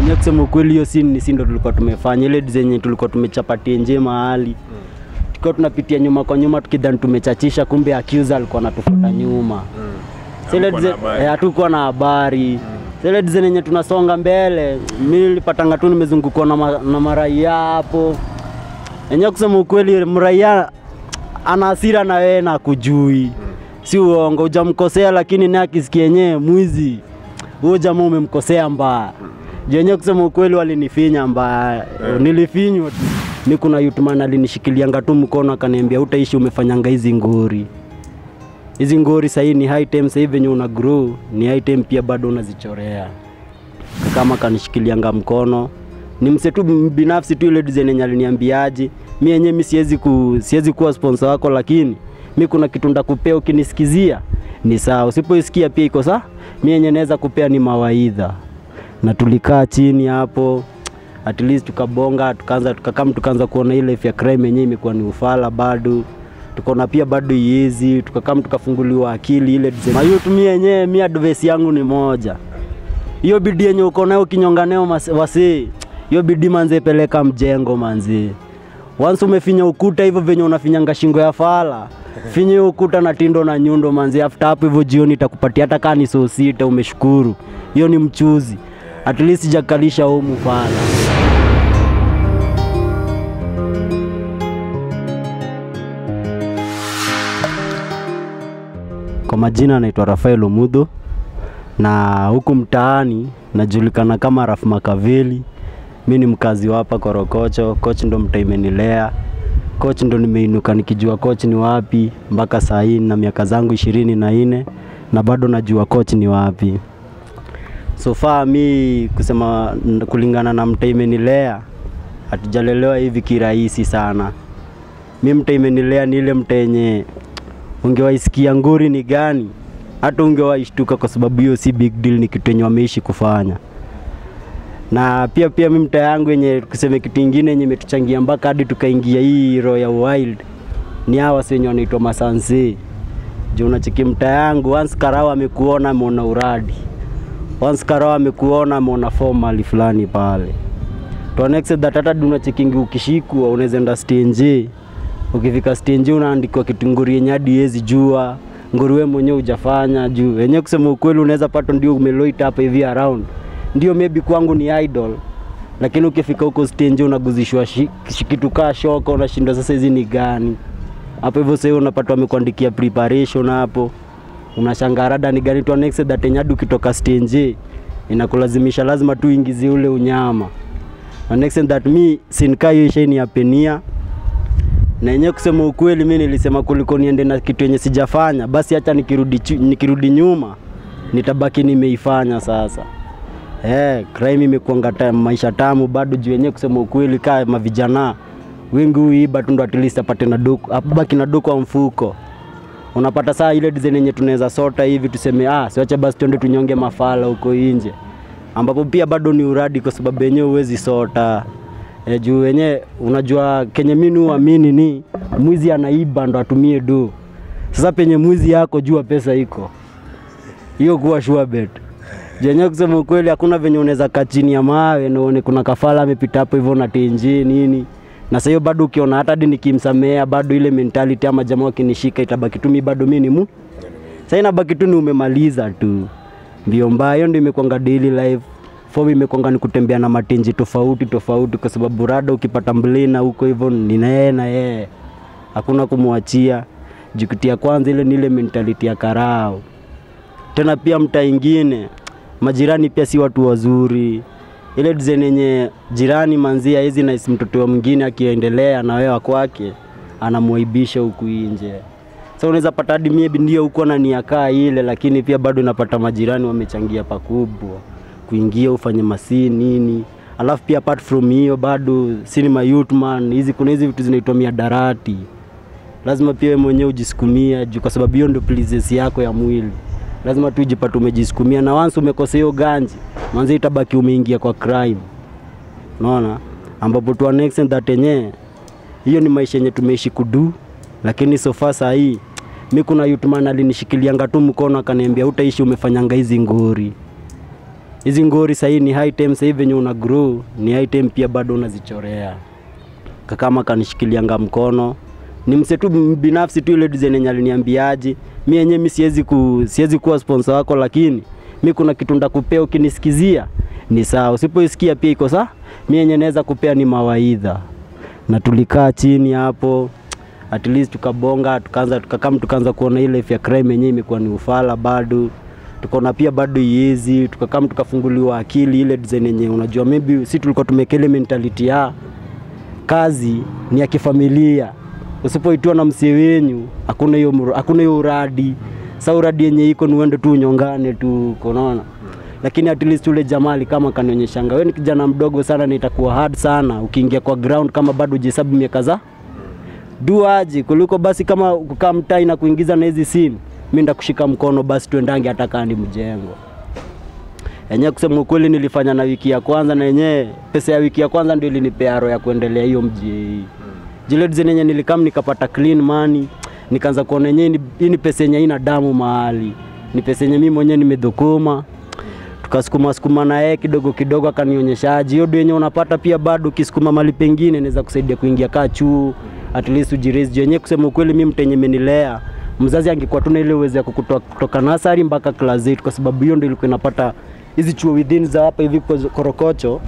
Yenye kusema ukweli hiyo scene ni si ndo tulikuwa tumefanya ile zenye tulikuwa tumechapatia nje mahali tukiwa tunapitia nyuma kwa nyuma tukidhani tumechachisha, kumbe accuser alikuwa anatufuata nyuma. Zile Hamkuwa na dize- habari. eh, hatukuwa na habari zile design yenye tunasonga mbele, mi nilipatanga tu nimezungukwa na, ma, na maraia hapo enyewe. Kusema ukweli, mraia ana hasira na wewe na kujui, si uongo, hujamkosea lakini naye akisikia yenyewe mwizi, huyo jamaa umemkosea mbaya. Jenye kusema ukweli, walinifinya mbaya, nilifinywa tu. Mi kuna yutman alinishikilianga tu mkono akaniambia, utaishi umefanyanga hizi ngori hizi ngori sahii ni high time, sahii venye una grow ni high time pia bado unazichorea. Kama kanishikilianga mkono ni mse tu binafsi tu, ile design yenye aliniambiaje, mi yenyewe mi siwezi ku, siwezi kuwa sponsor wako, lakini mi kuna kitu ndakupea ukinisikizia ni sawa, usipoisikia pia iko sawa. Mi yenyewe naweza kupea ni mawaidha, na tulikaa chini hapo at least tukabonga, tukaanza tukakam, tukaanza kuona ile life ya crime yenyewe imekuwa ni ufala bado tukaona pia bado iezi, tukakam tukafunguliwa akili ile design. Mayutu mi yenyewe mi advice yangu ni moja, hiyo bidii yenye uko nayo ukinyonga nayo mas- wasee, hiyo bidii manze, peleka mjengo manze. Once umefinya ukuta hivyo venye unafinyanga shingo ya fala, finya hiyo ukuta na tindo na nyundo manze. After hapo hivyo jioni itakupatia hata kama ni saa sita, umeshukuru. Hiyo ni mchuzi, at least jakalisha humu fala. Kwa majina anaitwa Rafael Omudho na huku mtaani najulikana kama Raf Makaveli. Mi ni mkazi wa hapa Korokocho. Coach ndo mtaa imenilea, coach ndo nimeinuka nikijua coach ni wapi mpaka saa hii na miaka zangu ishirini na nne na bado najua coach ni wapi. So far mi kusema n- kulingana na mtaa imenilea, hatujalelewa hivi kirahisi sana. Mi mtaa imenilea ni ile mtaa yenye ungewaisikia nguri ni gani, hata ungewaishtuka kwa sababu hiyo si big deal, ni kitu yenye wameishi kufanya. Na pia pia mi mtaa yangu yenye kuseme kitu ingine yenye imetuchangia mpaka hadi tukaingia hii Royal Wild ni hawa wasi wenye wanaitwa masanse. Juu unacheki mtaa yangu, once karao amekuona ameona uradi, once karao amekuona ameona form mahali fulani pale to next that hata unachekingi ukishikwa unaweza enda stage ukifika stage unaandikwa kitu nguri yenye hadi huwezi jua nguri wewe mwenyewe hujafanya juu yenyewe kusema ukweli unaweza pata ndio umeloita hapa hivi around ndio maybe kwangu ni idol lakini ukifika huko stage unaguzishwa shi- shi- kitu kaa shoka unashindwa sasa hizi ni gani hapo hivyo sasa unapata wamekuandikia preparation hapo unashangaa rada ni gani to next that yenye hadi ukitoka stage inakulazimisha lazima tu ingizie ule unyama na next thing that mi sinkaa hiyo ishaini ya penia na yenyewe kusema ukweli, mi nilisema kuliko niende na kitu yenye sijafanya, basi hata nikirudi, chu- nikirudi nyuma nitabaki nimeifanya sasa. Eh, crime imekuanga ta- maisha tamu bado juu yenyewe kusema ukweli, kaa mavijana wengi huiba tu ndo at least apate na duku, abaki na duku wa mfuko. Unapata saa ile design yenye tunaweza sota hivi tuseme, ah, siwache basi tuende tunyonge mafala huko nje, ambapo pia bado ni uradi kwa sababu yenyewe huwezi sota e, juu wenyewe unajua kenye mimi huamini ni mwizi anaiba ndo atumie do. Sasa penye mwizi yako jua pesa iko hiyo, kuwa sure bet jenye kusema ukweli, hakuna venye unaweza kaa chini ya mawe na uone kuna kafala amepita hapo hivyo na tenje nini na sasa hiyo bado ukiona hata hadi nikimsamea bado ile mentality ama jamaa wakinishika itabaki tu mimi bado mimi ni mu sasa inabaki tu ni umemaliza tu mbio mbaya. Hiyo ndio imekwanga daily life form, imekwanga ni kutembea na matenji tofauti tofauti, kwa sababu rada ukipata mblina huko hivyo ni na yeye na yeye, hakuna kumwachia. Jukiti ya kwanza ile ni ile mentality ya karao. Tena pia mtaa ingine majirani pia si watu wazuri, ile design yenye jirani manzia hizi na mtoto wa mwingine akiendelea na wewe kwake anamwaibisha huku nje. Sasa unaweza pata hadi maybe ndio huko na nia kaa ile, lakini pia bado unapata majirani wamechangia pakubwa kuingia ufanye masii nini. Alafu pia apart from hiyo bado cinema youth man, hizi kuna hizi vitu zinaitwa miadarati, lazima pia wewe mwenyewe ujisukumia juu, kwa sababu hiyo ndio pleasures yako ya mwili. Lazima tu ujipate umejisukumia, na once umekosa hiyo ganji, manzi itabaki umeingia kwa crime, unaona, ambapo tu next that yenyewe hiyo ni maisha yenye tumeishi kudu, lakini so far saa hii mi kuna youth man alinishikilia tu mkono akaniambia, utaishi umefanyanga hizi ngori hizi ngori sahii ni high time sahii venye una grow ni high time pia bado unazichorea kakama kanishikilianga mkono ni mse tu binafsi tu ile design yenye aliniambiaje mi yenyewe mi siwezi ku, siwezi kuwa sponsor wako lakini mi kuna kitu ndakupea ukinisikizia ni sawa usipoisikia pia iko sawa mi yenye naweza kupea ni mawaidha na tulikaa chini hapo at least tukabonga tukaanza tukakam tukaanza kuona ile life ya crime yenyewe imekuwa ni ufala bado tukaona pia bado iezi tukakam tukafunguliwa akili ile design yenye unajua maybe si tulikuwa tumekele mentality ya kazi ni ya kifamilia usipoitiwa na msie wenyu hakuna hiyo mru- hakuna hiyo uradi sa uradi yenye iko ni uende tu unyongane tu konaona lakini at least ule jamali kama kanionyeshanga wewe ni kijana mdogo sana na itakuwa hard sana ukiingia kwa ground kama bado hujahesabu miaka za duaji kuliko basi kama kukaa mtai na kuingiza na hizi simu mi ndakushika mkono basi tuendange hata kaa ni mjengo yenyewe kusema ukweli nilifanya na wiki ya kwanza na yenyewe pesa ya wiki ya kwanza ndio ilinipea roho ya kuendelea hiyo mji jile design yenye nilikam nikapata clean money nikaanza kuona yenyewe ni- hii ni pesa yenye haina damu mahali ni pesa yenye mimi mwenyewe nimedhukuma tukasukuma sukuma na yeye kidogo kidogo akanionyeshaji hiyo ndio yenye unapata pia bado ukisukuma mali pengine inaweza kusaidia kuingia kaa chuo at least ujiraise juu yenyewe kusema ukweli mimi mtenye menilea mzazi angekuwa tuna ile uwezo ya kukutoa kutoka nasari mpaka class 8 kwa sababu hiyo ndio ilikuwa inapata hizi chuo within za hapa hivi kwa korokocho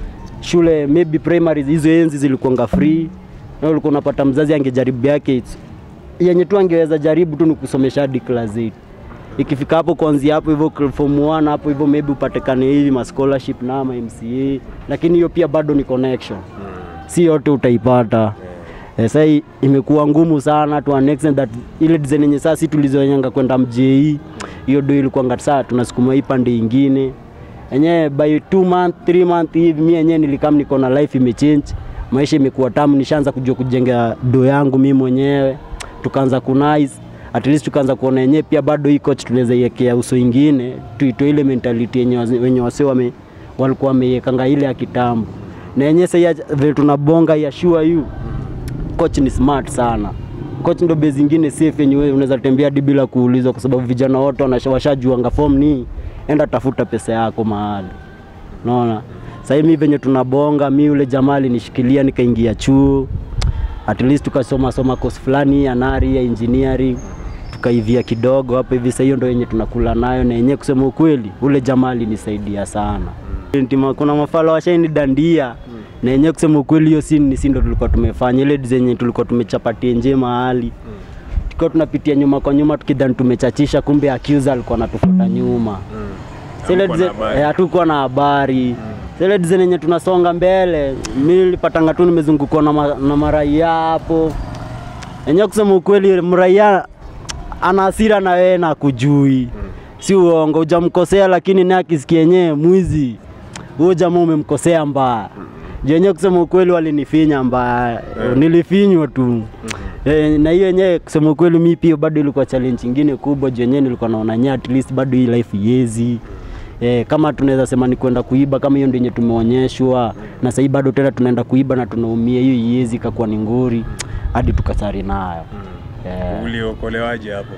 shule maybe primary hizo enzi zilikuwanga free na ulikuwa unapata mzazi angejaribu yake it's- yenye tu angeweza jaribu tu ni kusomesha hadi class 8 ikifika hapo kuanzia hapo hivyo cl- form 1 hapo hivyo maybe upatikane hivi ma scholarship na ma MCA lakini hiyo pia bado ni connection si yote utaipata Eh, sasa hii imekuwa ngumu sana to an extent that ile design yenye sasa si tulizoenyanga kwenda mjei hiyo ndio ilikuwa saa tunasukuma hii pande ingine enyewe by two month three month hivi mi yenyewe nilikam niko na life imechange maisha imekuwa tamu nishaanza kujua kujenga do yangu mi mwenyewe tukaanza kunice at least tukaanza kuona yenyewe pia bado hii coach tunaweza iwekea uso ingine tuitoe ile mentality yenye wase- wenye wase wame walikuwa wameiwekanga ile ya kitambo na yenyewe sasa vile tunabonga ya sure you coach ni smart sana coach ndo base ingine safe yenye wewe unaweza tembea hadi bila kuulizwa kwa sababu vijana wote wanasha- washajuanga form ni enda tafuta pesa yako mahali unaona sasa hivi venye tunabonga mi yule jamaa alinishikilia nikaingia chuo at least tukasoma soma course fulani ya nari ya engineering tukaivia kidogo hapo hivi sasa hiyo ndo yenye tunakula nayo na yenyewe kusema ukweli ule jamaa alinisaidia sana Ntima, kuna mafala washaini dandia na yenyewe kusema ukweli hiyo si ni si ndo tulikuwa tumefanya ile zenye tulikuwa tumechapatia nje mahali tukiwa tunapitia nyuma kwa nyuma tukidhani tumechachisha kumbe accuser alikuwa anatufuata nyuma Zile Hamkuwa na dize- habari. eh, hatukuwa na habari zile design yenye tunasonga mbele mi nilipatanga tu nimezungukwa na, ma, na maraia hapo enyewe kusema ukweli mraia ana hasira na wewe na kujui si uongo hujamkosea lakini naye akisikia yenyewe mwizi huyo jamaa umemkosea mbaya juu yenyewe kusema ukweli walinifinya mbaya nilifinywa tu Eh, na hiyo yenyewe kusema ukweli mi pia bado ilikuwa challenge ingine kubwa juu yenyewe nilikuwa naona nye at least bado hii life yezi Eh, kama tunaweza sema ni kwenda kuiba kama hiyo ndio yenye tumeonyeshwa na sahii bado tena tunaenda kuiba na tunaumia hiyo iezi ikakuwa ni ngori hadi tukasari nayo Eh. uliokolewaje hapo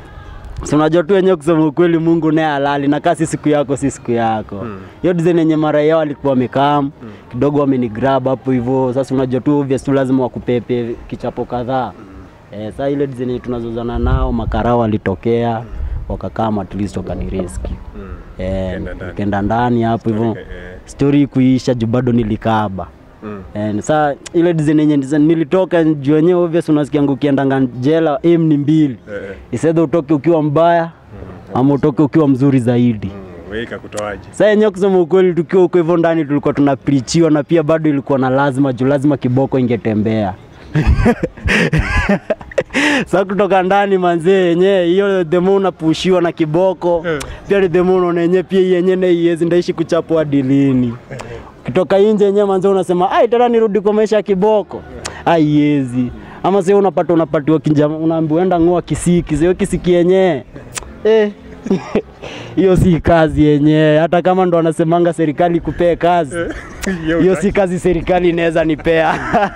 Si unajua tu wenyewe kusema ukweli Mungu naye halali na kasi siku yako si siku yako. Hiyo design yenye mara yao walikuwa wamekam kidogo wamenigrab hapo hivyo. Sasa unajua tu obvious tu lazima wakupepe kichapo kadhaa. Eh, sasa ile design yenye tunazozana nao makarao walitokea wakakaa at least wakanirescue. Eh, Ukaenda ndani. nikaenda ndani hapo hivyo. Eh, Story kuisha juu bado nilikaba. mm. Eh, saa ile design yenye design nilitoka juu wenyewe obvious unasikia ukiendanga jela aim ni mbili Eh, isedha utoke ukiwa mbaya ama utoke ukiwa mzuri zaidi mm. wewe ikakutoaje saa yenyewe kusema ukweli tukiwa huko hivyo ndani tulikuwa tunaprichiwa na pia bado ilikuwa na lazima juu lazima kiboko ingetembea sa kutoka ndani manzee yenyewe hiyo demo unapushiwa na kiboko pia ni demo unaona yenyewe pia hii yenyewe naiezi ndaishi kuchapwa hadi lini kitoka nje yenyewe manzee unasema ai tena nirudi kwa maisha ya kiboko aiezi ama sio unapata unapatiwa kinjama unaambiwa enda ng'oa kisiki sio kisiki yenyewe eh hiyo si kazi yenyewe hata kama ndo anasemanga serikali kupee kazi hiyo si kazi serikali inaweza nipea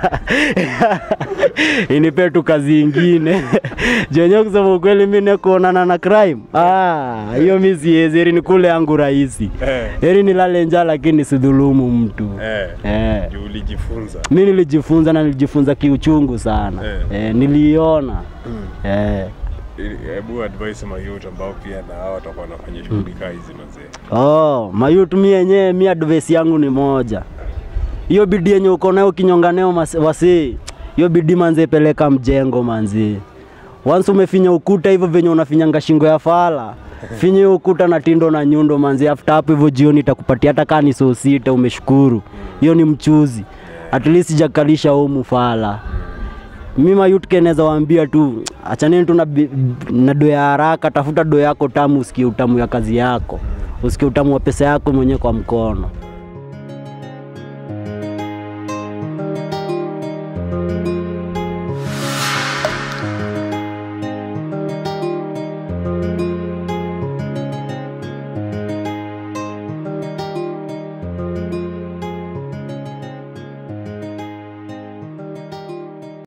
inipee tu kazi ingine jenyewe kusema ukweli mi nekuonana na crime Ah, hiyo mi siwezi heri nikule yangu rahisi Eh, heri nilale njaa lakini sidhulumu mtu eh, eh. juu ulijifunza. mi nilijifunza na nilijifunza kiuchungu sana Eh. eh, niliiona Mm. eh. Hebu advice mayouth ambao pia na hao watakuwa wanafanya shughuli kaa hizi mazee. Oh, mayutu mi yenyewe mi advice yangu ni moja. Hiyo bidii yenye uko nayo kinyonga nayo mas- wasee, hiyo bidii manze peleka mjengo manze. Once umefinya ukuta hivyo venye unafinyanga shingo ya fala, finya hiyo ukuta na tindo na nyundo manze. After hapo hivyo jioni itakupatia hata kama ni saa sita, umeshukuru. Hiyo ni mchuzi. At least jakalisha huu mfala. Mi mayut keneza waambia tu achaneni tu na, bi- na do ya haraka, tafuta do yako tamu, usikie utamu ya kazi yako, usikie utamu wa pesa yako mwenyewe kwa mkono.